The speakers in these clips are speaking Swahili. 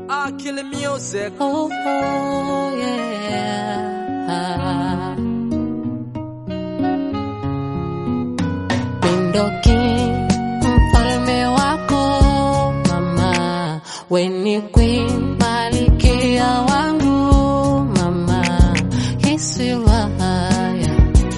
Ah, killing music. Oh, oh, yeah. Mindoki mfalme wako mama, weni queen malikia wangu mama, hisiwa haya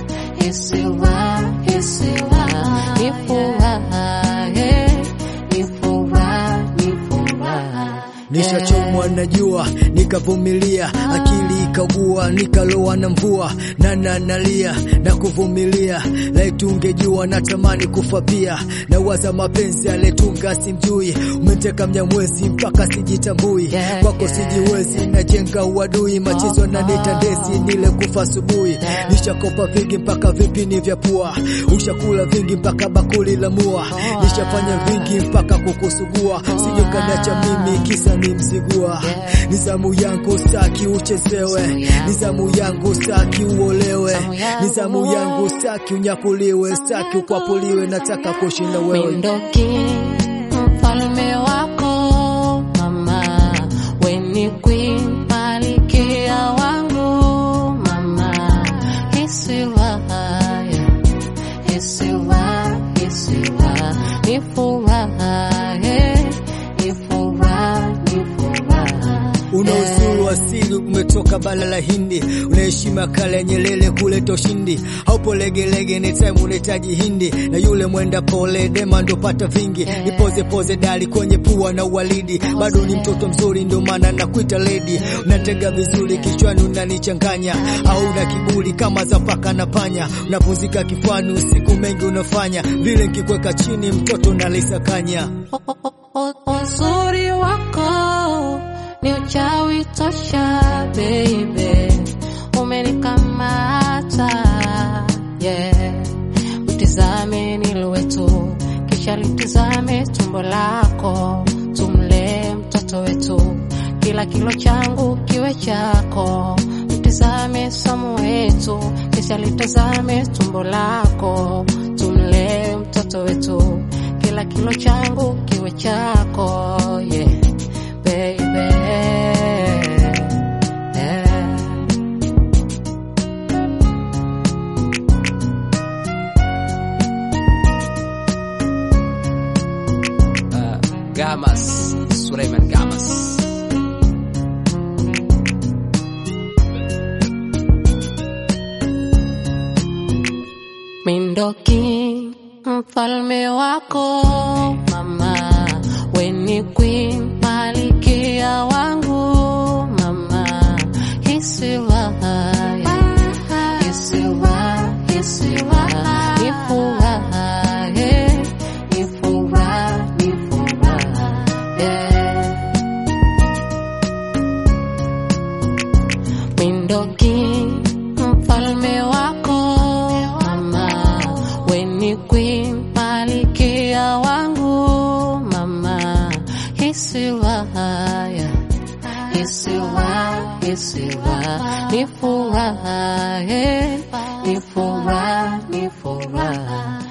hisiwa hisiwa ni furaha eh, ni furaha ni furaha Nishachomwa na jua nikavumilia, akili ikagua, nikalowa na mvua, nana nalia na kuvumilia. Laiti ungejua natamani kufa pia, na waza mapenzi aletunga simjui, umeteka mnyamwezi mpaka sijitambui, Yeah, kwako yeah. sijiwezi, najenga uadui, machezo na nitandesi, nile kufa asubuhi. Nishakopa vingi mpaka vipini vya pua, ushakula vingi mpaka bakuli la mua, nishafanya vingi mpaka kukusugua, sije ukaniacha mimi kisa ni mzigua. Yeah. Ni zamu yangu staki uchezewe, Zamu yangu. ni zamu yangu staki uolewe, Zamu yangu. ni zamu yangu staki unyakuliwe, staki ukwapuliwe, nataka kuishi na wewe. Mindoki mfalme wako mama, weni queen malikia wangu mama, hisiwa haya hisiwa hisiwa ni furaha eh, ni furaha ni furaha Una uzuri wa asili umetoka bara la Hindi, una heshima kale ya Nyerere kuleta ushindi. Haupo legelege, ni time unahitaji hindi, na yule mwenda pole dema ndo pata vingi. Nipoze poze dali kwenye pua na uwalidi, bado ni mtoto mzuri, ndio maana nakuita lady. Unatega vizuri kichwani, unanichanganya au na kiburi kama za paka na panya. Unapumzika kifuani, usiku mengi unafanya vile, nikikweka chini mtoto nalisakanya. Uzuri wako ni uchawi tosha, baby, umenikamata yeah. Utizame niliwe tu, kisha litizame tumbo lako, tumlee mtoto wetu, kila kilo changu kiwe chako. Mtizame Samu wetu, kisha litazame tumbo lako, tumlee mtoto wetu, kila kilo changu kiwe chako, yeah, baby. Yeah. Uh, Gamas, Suleiman Gamas. Mindoki mfalme wako mama, weni queen malikia wangu mama, hisiwa haya hisiwa hisiwa ni furaha eh, ni furaha ni furaha yeah. Mindoki mfalme wako mama, weni queen malikia wangu mama, hisiwa haya hisiwa hisiwa ni furaha eh, ni furaha ni furaha